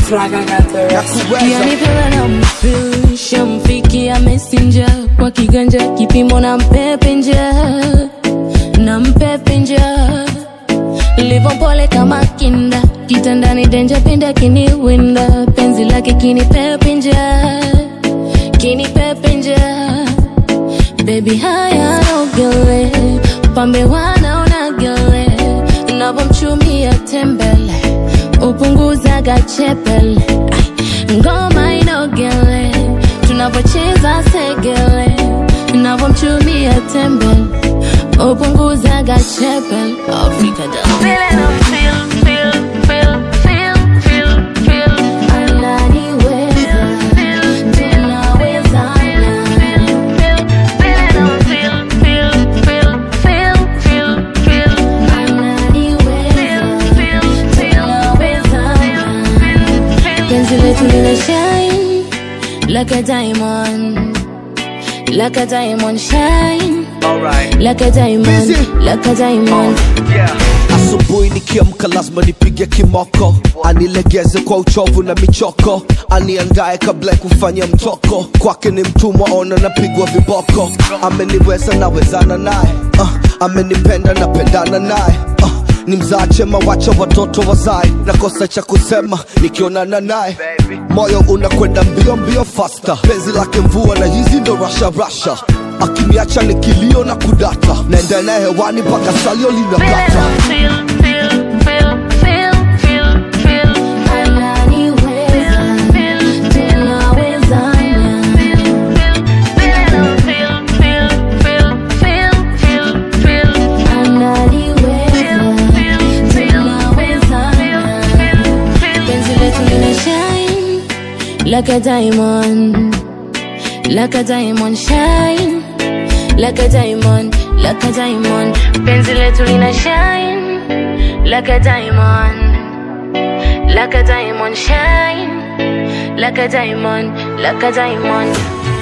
Yani pela na mfil shamfikia messenger kwa kiganja kipimo na mpepe nja na mpepe nja livo mpole kama kinda kitandani denja pinda kiniwinda penzi lake kinipepe nja kinipepe nja bebi haya nogele pambe wanaona gele navomchumia tembele upunguzaga chepele Ai, ngoma inogele tunavocheza segele navomchumia tembele upunguzaga chepele afrika ananiweza tunawezana penzi letu lina shine like a diamond like a diamond shine Alright. like a diamond Busy. like a diamond Yeah. asubuhi nikiamka lazima nipige kimoko anilegeze kwa uchovu na michoko aniandae kabla ya kufanya mtoko kwake ni mtumwa ona napigwa viboko ameniweza nawezana naye uh, amenipenda napendana naye uh, ni mzaa chema wacha watoto wazae nakosa cha kusema nikionana naye moyo unakwenda mbio mbio fasta penzi lake mvua na hizi ndo rasha rasha akiniacha ni kilio na kudata naenda naye hewani mpaka salio linakata ananiweza tunawezana ananiweza tunawezana penzi letu lina shine like a diamond like a diamond shine like a diamond like a diamond penzi letu lina shine like a diamond like a diamond shine like a diamond like a diamond